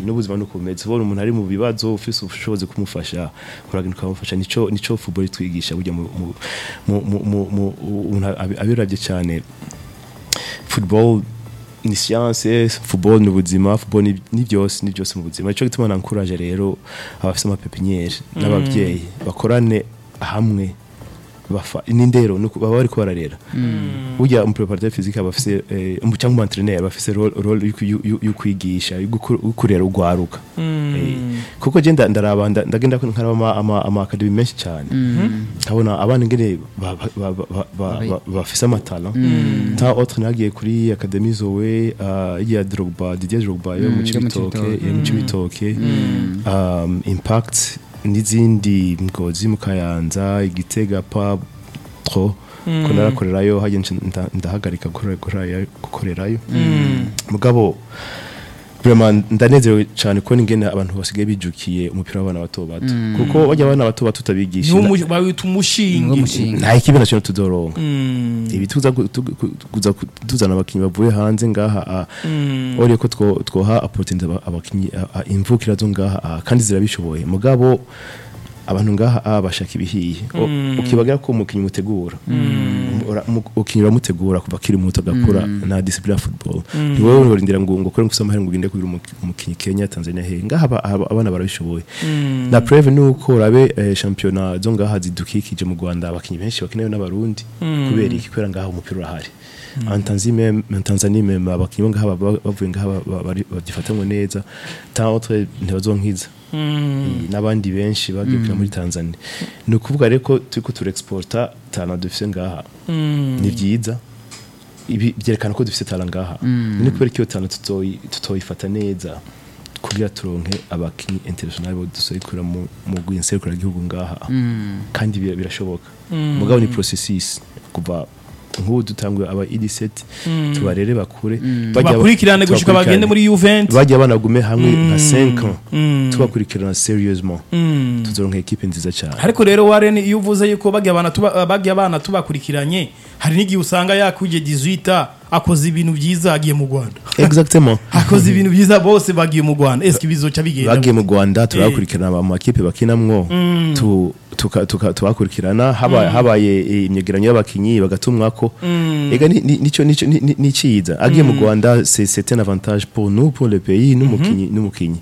n'ubuzima nuko bumeze ubona umuntu ari mu bibazo ufise ubushobozi kumufasha uragenda ukamufasha nico nico football itwigisha burya mu mu mu- mu mu- mu- umuntu abi- abiravye cyane football ni science football ni ubuzima football ni, ni byose ni byose mu buzima nico gituma nankuraje rero abafise amapepiniere n'abavyeyi bakorane hamwe bafa n'indero nuko baba bariko bararera burya umu préparateur physique aba afise eh, umu- cyangwa umu entraîneur aba afise role role yo ku- yo- yo- yo kwigisha yo gukur- yo kurera ugwaruka Eh, kuko je nda- ndaraba nda- ndagenda ko nkaraba ama- ama ama academy menshi cyane nkabona abana ingene ba- ba- ba- ba- ba- ba- bafise amatala ta autre nagiye kuri academy zowe uh, ya Drogba Didier Drogba yo mu yo mu Cibitoke Cibitoke. yo mu Cibitoke um, impact n'izindi ngozi mu Kayanza igitega pa tro ko narakorerayo hajye nca- ndahagarika gukora- gukora- gukorerayo mugabo vraiment ndanezerewe cyane ko ingene abantu basigaye bijukiye umupira w'abana bato bato kuko bajya abana bato bato utabigisha niwo mu- bawita umushinge Niwo mushinge. nta ikibi nacyo tuzoronka Mm. ibi tuza gu- tu- gu- kuza ku- tuzana abakinnyi bavuye hanze ngaha a- uriye ko two- twoha opportunity aba- abakinnyi a- a- imvukira zo ngaha a, kandi zirabishoboye mugabo abantu ngaha a bashaka ibihiye O- ukibagira ko umukinnyi mutegura Ura- mu- umukinnyi uramutegura kuva akiri muto agakura na discipline ya football ni wowe urindira ngo ngo kore ngufise amahera ngo ugende kugira umuki- umukinnyi Kenya Tanzania he ngaha aba- aba- abana barabishoboye na preve nuko urabe eh, championnat zo ngaha zidukikije mu Rwanda abakinnyi benshi bakenewe n'abarundi kubera iki kubera ngaha umupira urahari en Tanzanie même en Tanzanie même abakinnyi bo ngaha baba- bavuye ngaha ba- ba- bari- babyifatamwe neza tant autre ntibazonkiza Eh, n'abandi benshi bagiye kujya muri Tanzania ni ukuvuga rero ko turiko turexporta talent dufise ngaha ni byiza ibi byerekana ko dufite talent ngaha ni kubera ko iyo talent tutoyi- tutoyifata neza kugira turonke abakinnyi international bo dusohokera mu mu gwinserukira igihugu ngaha kandi bira- birashoboka mugabo ni processus kuva nk'ubu dutanguye aba ED7 tubarere bakure bajya- bakurikirane gushika tubakurikirane. bagende muri Juventus bajya banagume hamwe nka 5 ans Mm. tubakurikirana seriousement Mm. tuzoronka equipe nziza cyane ariko rero Warren iyo uvuze yuko bagiye abana tuba bagiye abana tubakurikiranye hari n'igihe usanga yakuje 18 akoze ibintu byiza agiye mu Rwanda exactement akoze ibintu byiza bose bagiye mu Rwanda eske bizoca bigenda bagiye mu Rwanda turabakurikirana mu makipe bakinamwo tu- tuka- tuka- tubakurikirana haba- habaye eh, imyegeranyo y'abakinyi bagatumwako ega ni- ni- nico nico ni- ni- ni ciza agiye mu Rwanda c'est c'est un avantage pour nous pour le pays n'umukinyi n'umukinyi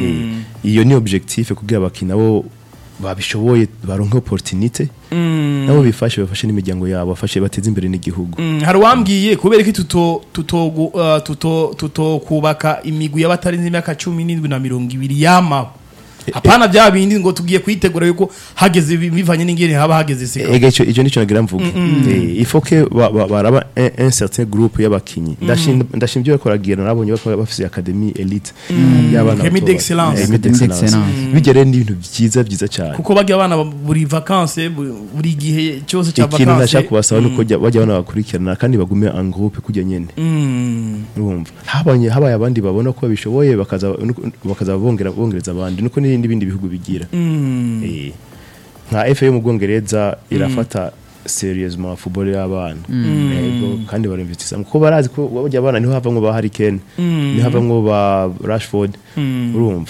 Eh, iyo ni objectif kugira abakinyi nabo babishoboye baronke opportunité nabo bifashe bafashe n'imiryango yabo bafashe bateze imbere n'igihugu Mm, hari uwambwiye kubera ko tuto tuto gu- uh, tuto tuto kubaka imigwi y'abatarenze imyaka cumi n'indwi na mirongo ibiri yamaho hapana bya bindi ngo tugiye kuyitegura yuko hageze bi- bivanye n'ingene haba hageze sika ega ico ico nico nagira mvuge Eh, il faut que ba- ba- baraba un, un certain groupe y'abakinyi ndashim ndashim byo bakoragira nabonye bakora bafise academy elite y'abana Academy bato- d'excellence. Eh, Academy d'excellence. d'excellence. bigere ni ibintu byiza byiza cyane kuko bajya abana buri vacances bu- buri gihe cyose cya ikintu vacances nashaka kubasaba nuko jya- bajya bana bakurikirana kandi bagume en groupe kujya nyene Mm. urumva habanye habaye abandi babona ko babishoboye bakaza nuko- bakaza bongera bongereza abandi nuko n'ibindi bindi bihugu bigira Mm. Eh, nka FA yo mu Bwongereza irafata seriousement football y'abana yego kandi barinvestisa kuko barazi ko bajya abana niho havamwo ba Harry Kane niho havamwo ba Rashford urumva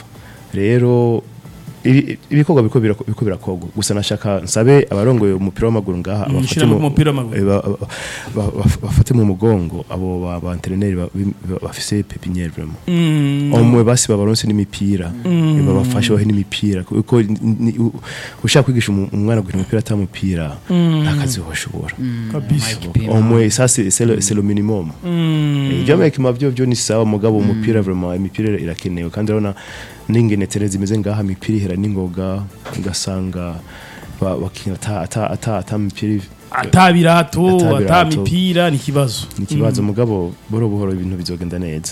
rero ibi- ibikorwa biko birako- biko birakorwa gusa nashaka nsabe abarongoye umupira w'amaguru ngaha abafate Ishirahamwe mu- ry'umupira w'amaguru. eh, ba- ba- ba- ba- bafate mu mugongo abo ba ba entraîneur ba- ba- bafise pepiniere vraiment Mm. omwe basi babaronse n'imipira eh, babafashe bahe n'imipira kuko ni- ni- u- ushaka kwigisha umu- umwana gukina umupira atamupira akazi washobora kabisa omwe ça c'est c'est le c'est le minimum Eh, ibyo amekima byo byo ni sawa mugabo umupira vraiment imipira irakenewe kandi urabona n'ingene tere zimeze ngaha imipira ihera n'ingoga ugasanga ba- bakina ata ata ata ata mipira ata birato Ata ata birato. mipira ni ikibazo ni ikibazo mugabo buhoro buhoro ibintu bizogenda neza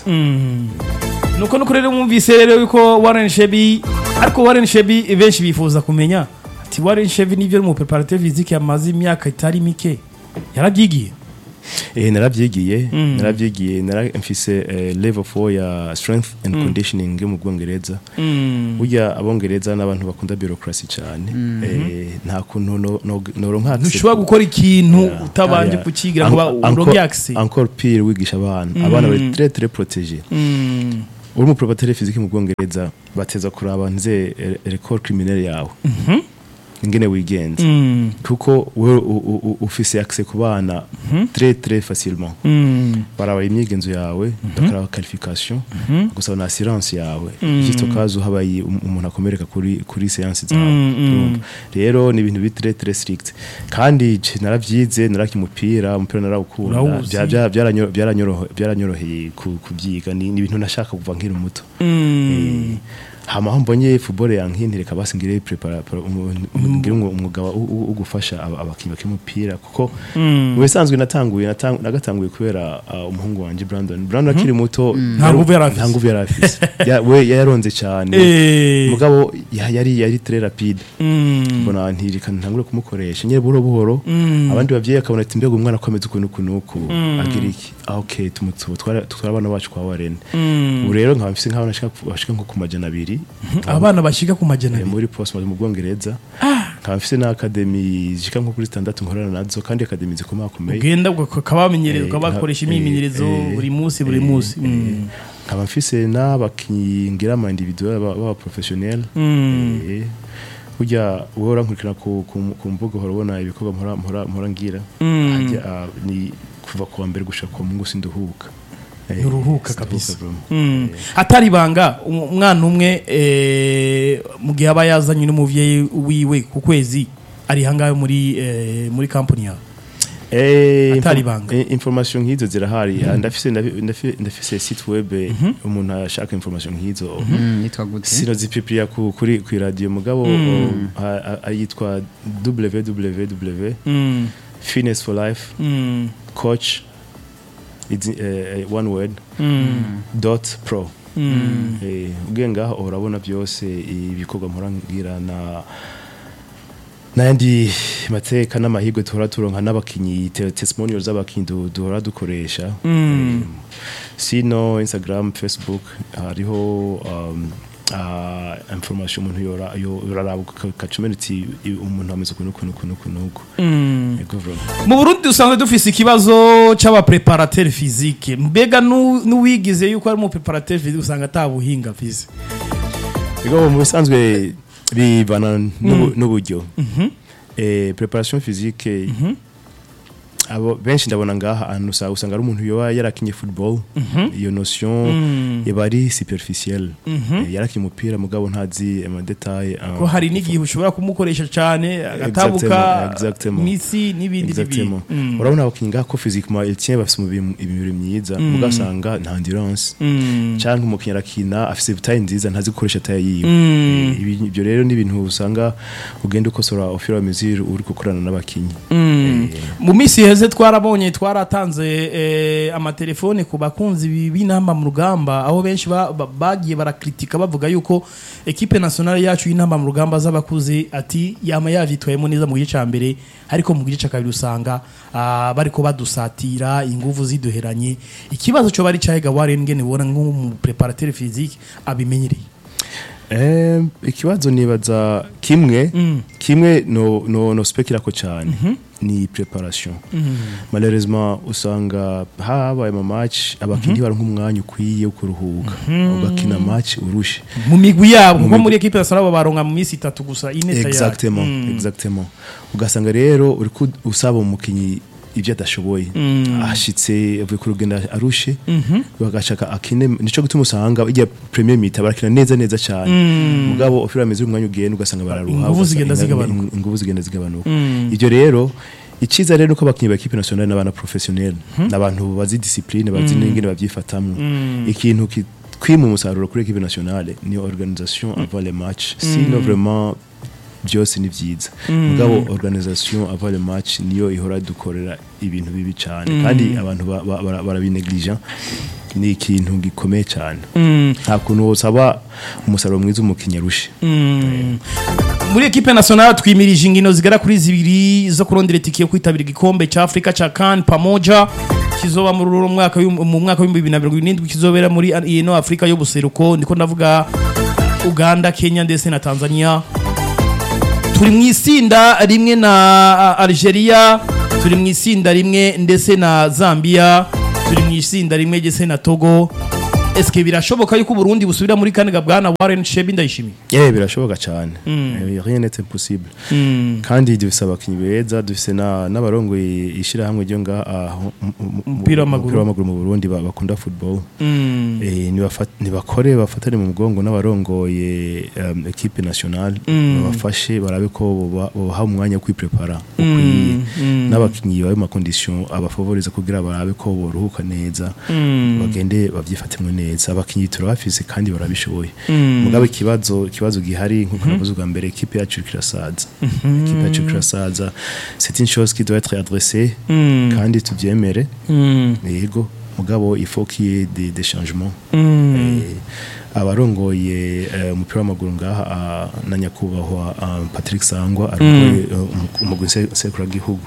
nuko nuko rero mwumvise rero yuko Warren Shebi ariko Warren Shebi benshi bifuza kumenya ati Warren Shebi nivyo mu preparateur physique yamaze imyaka itari mike yarabyigiye eh naravyigiye naravyigiye naramfise eh, level 4 ya strength and conditioning yo mu Bwongereza burya abongereza n'abantu bakunda bureaucracy cyane eh nta kuntu no no noronka ntushobora gukora ikintu utabanje kukigira ngo uronke access encore pire wigisha abana abana bari très très protégés uri umuprobatere fiziki mu bwongereza bateza kuraba nze record criminel yawe ingene wigenza Mm. kuko wewe u- u- u- ufise accès ku bana très très facilement Mm. baraba imyigenzo yawe bakaraba qualification gusaba na assurance yawe juste au cas où habaye um- umuntu akomereka kuri kuri séance zawe Mm, mm. urumva? rero ni ibintu biri très très strict kandi je naravyize naraki umupira umupira narawukunda Urawuzi. Bya- bya- byaranyo- byaranyorohe- byaranyoroheye ku- kubyiga ni ni ibintu nashaka kuva nkiri muto Mm. Eh, hama aho mbonye football yankintereka basi ngire prepara para- umu- umu- ngire umwu- umwuga wa- wo- wo wo gufasha aba- abakinyi bak'umupira kuko Mm. mu bisanzwe natanguye natang- nagatanguye kubera uh, umuhungu wanje Brandon Brandon akiri muto Nta nguvu yari afise. nta nguvu yari afise Ya- we yaronze cyane Eh. mugabo ya- yari yari très rapide Mm. mbona ntirika ntangure kumukoresha nyine buhoro buhoro Mm. abandi bavyeyi akabona ati mbega umwana akomeza ukuntu ukuntu uku agira iki ah okay tumutsubo twara twara abana bacu kwa warene Mm. ubu rero nkaba mfise nk'abana bashika ku- bashika nko ku majana abiri abana bashika ku majana eh, abiri muri post mu bwongereza nkaba mfise na academy zishika nko kuri standard nkorana nazo kandi academy zikomakomeye ugenda ukabamenyereza Eh, ukabakoresha nka- imyimenyerezo eh, buri munsi buri eh, munsi eh, Mm. nkaba mfise n'abakinyi ngira ama individuel baba professionnel Mm. Eh, burya wowe urankurikirana ku, ku, ku mbuga uhora ubona ibikorwa mpora, mpora, mpora ngira Mm. Hajya, ah, ni kuva ku wa mbere gushika ku wa mungu sinduhuka Eh, Nturuhuka sinduhuka kabisa. vraiment. Mm. atari ibanga um- umwana umwe eh, mu gihe aba yazanye n'umuvyeyi wiwe ku kwezi ari hangahe muri eh, muri kampani yawe Eh, Atari info- ibanga. eh, information nk'izo zirahari Ah, ndafise ndafi- ndafi- ndafise site web umuntu ashaka information nk'izo Mm, yitwa gute sino zipipiriya ku, kuri ku radio mugabo um, a- a- ayitwa www Mm. fitness for life Mm. coach it's, uh, one word Mm. dot pro Mm. Eh, ugiye ngaho urabona byose ibikorwa mpora ngira na n'ayandi mateka n'amahirwe duhora turonka n'abakinyi te- testimonial z'abakinyi du- duhora dukoresha Mm. Eh, sino instagram facebook hariho um, uh, information umuntu yora yo- yoraraba ukacumena uti i- umuntu ameze ukuntu ukuntu ukuntu ukuntu uku Mm. Ego vraiment. mu burundi dusanzwe dufise ikibazo c'abapreparateur physique mbega nu- n'uwigize yuko ari umupreparateur physique usanga atabuhinga afise Ego mu bisanzwe bivana n'ubu- n'uburyo eh, preparation physique abo benshi ndabona ngaha ahantu usa- usanga ari umuntu yoba yarakinye football iyo notion iba ari superficielle Eh, yarakinye umupira mugabo ntazi amadetail ko hari n'igihe ushobora kumukoresha cyane agatabuka exactement. misi n'ibindi Exactement. n'ibindi Mm. urabona abakinyi ngaha ko physiquement il tient bafise umubiri imibiri myiza mugasanga nta endurance Mm. cyangwa umukinnyi arakina afise taye nziza ntazi gukoresha taye yiwe Mm. Eh, ibi- ibyo rero ni ibintu usanga ugenda ukosora ofira mesure uri gukorana n'abakinnyi Mm. mu minsi iheze twarabonye twaratanze eh, amatelefone ku bakunzi bi- b'inamba mu rugamba aho benshi ba- ba- bagiye barakritika bavuga yuko ekipe nationale yacu y'inamba mu rugamba z'abakuze ati yama yavyitwayemo neza mu gice ca mbere ariko mu gice ca kabiri usanga ah, bariko badusatira inguvu ziduheranye ikibazo cyo bari cyahiga Warren ngene ubona nk'umu preparateur physique abimenyereye Eh, ikibazo nibaza kimwe kimwe no no no spekirako cyane ni preparation malheureusement usanga habaye ama match abakinyi baronka umwanya ukwiye wo kuruhuka ugakina match urushe mu migwi yabo kuko muri ekipe nationale baronka mu minsi itatu gusa ine tayari exactement exactement ugasanga rero uri ku- usaba umukinyi ibyo adashoboye ashitse avuye ku rugendo arushe bagashaka akine nico gutuma usanga ijya premier mita barakina neza neza cyane mugabo ofira ameze umwanya ugenda ugasanga bararuha Inguvu ugasanga zigenda inga- zigabanuka. in- inguvu zigenda zigabanuka ibyo rero icyiza rero nuko abakinnyi ba equipe nationale n'abana professionnel n'abantu bazi discipline bazi n'ingene babyifatamwo ikintu ki- kwima umusaruro kuri equipe nationale ni organisation avant les matchs sinon vraiment byose ni byiza mugabo organisation avant le match niyo ihora dukorera ibintu bibi cyane kandi abantu ba- ba- bara- barabineglige ni ikintu gikomeye cyane nta kuntu wosaba umusaruro mwiza umukinnyi arushe muri ekipe nationale twimirije ingino zigera kuri zibiri zo kurondera itike yo kwitabira igikombe cya afurika cya kan pamoja kizoba muri uno mwaka w'ibihumbi- mu mwaka w'ibihumbi bibiri na mirongo irindwi kizobera muri ino afurika y'ubuseruko ndiko ndavuga uganda kenya ndetse na tanzania turi mu isinda rimwe na ah, algeria turi mu isinda rimwe ndetse na zambia turi mu isinda rimwe ndetse na togo eske birashoboka yuko Burundi busubira muri kane bwana Warren Shebi ndayishimiye Eh birashoboka cyane Eh, rien n'est impossible kandi dufise abakinyi beza dufise na n'abarongoye ishirahamwe ryo nga aho mu- mu- mu- Umupira w'amaguru. umupira w'amaguru mu Burundi ba- bakunda football eh nibafat- nibakore bafatane mu mugongo n'abarongoye um, equipe nationale babafashe barabe ko boba- bobaha umwanya wo kwiprepara ukwiye n'abakinyi babe mu condition abafavoriza kugira barabe ko boruhuka neza bagende bavyifatemwe neza abakinyi turabafise kandi barabishoboye mugabe ikibazo ikibazo gihari nkuko navuze ubwa mbere equipe yacu iriko irasaza equipe yacu iriko irasaza c'est une chose qui doit être adressée kandi tuvyemere yego mugabo il faut qu'il y ait des, des changements Eh, abarongoye eh, umupira w'amaguru ngaha ah, na nyakubahwa ah, Patrick Sangwa arongoye eh, umu- umugwi nse- nsekuragihugu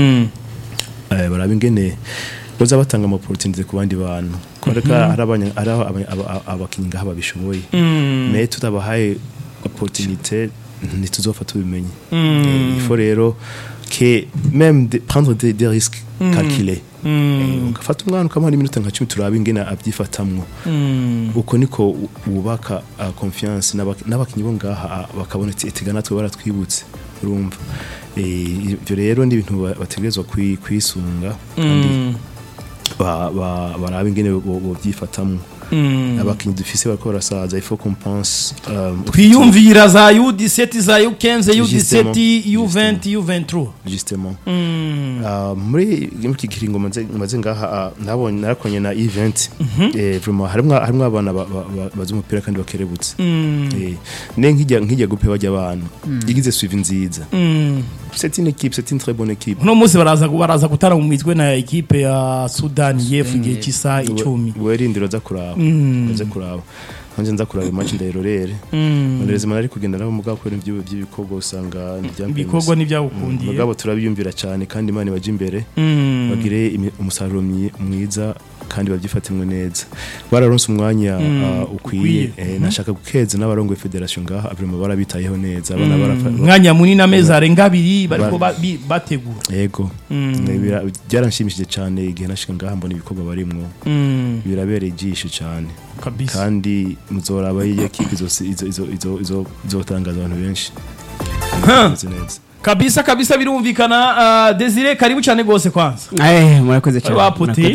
eh, baraba ingene boza batanga ama opportunity ku bandi bantu kwereka ari abanya- ari aba- aba- abakinyi ngaha babishoboye mais tutabahaye opportunité ntituzopfa tubimenye Eh, il faut rero que même de, prendre des, des risques calculés Eh, ugafata umwana ukamuha n'iminota nka cumi turabe ingene abyifatamwo uko niko u- wubaka uh, confiance n'abak- n'abakinyi bo ngaha ah, bakabona ati etiga natwe baratwibutse urumva Eh, ivyo rero ni ibintu ba- bategerezwa kwi- kwisunga kandi ba- ba- barabe ingene bo- bovyifatamwo abakinyi dufise bariko barasaza il faut qu'on pense um, twiyumvira za U17 za U15 U17 Justement. U20 U23 justement Ah, muri muri iki kiringo maze maze ngaha ah, nabonye narakonye na event eh vraiment harimwo harimwo abana ba- ba- ba- bazi umupira kandi bakerebutse eh ne nkijya nkijya gupe bajya abantu igize suivi nziza c'est une équipe c'est une très bonne équipe uno munsi baraza baraza gutara mu mitwe na ekipe ya Sudan y'Epfo igihe cy'isaha icumi werindiro za kuraba za kuraba nanje nza kuraba match ndayirorere ndareze manari kugenda nabo mugabo kubera ibyo by'ibikorwa usanga ibikorwa n'ibyagukundiye mugabo turabiyumvira cyane kandi imana ibaje imbere bagire imi- umusaruro myi- mwiza kandi babyifatimwe neza bararonse umwanya ah, ukwiye ukwiye. Eh, nashaka gukeza n'abarongoye federation ngaha vraiment barabitayeho neza abana barafa umwanya munini amezi arenga abiri bariko ba- bi- bategura yego Eh, bira- byaranshimishije cyane igihe nashika ngaha mbona ibikorwa barimwo birabereye ijisho cyane kabisa kandi muzoraba iyi ekipe izo izo izo izo izo izotangaza abantu benshi Bimeze neza kabisa kabisa birumvikana uh, Desire karibu cyane gose kwanza Eh, murakoze cyane Bari baputiye. murakoze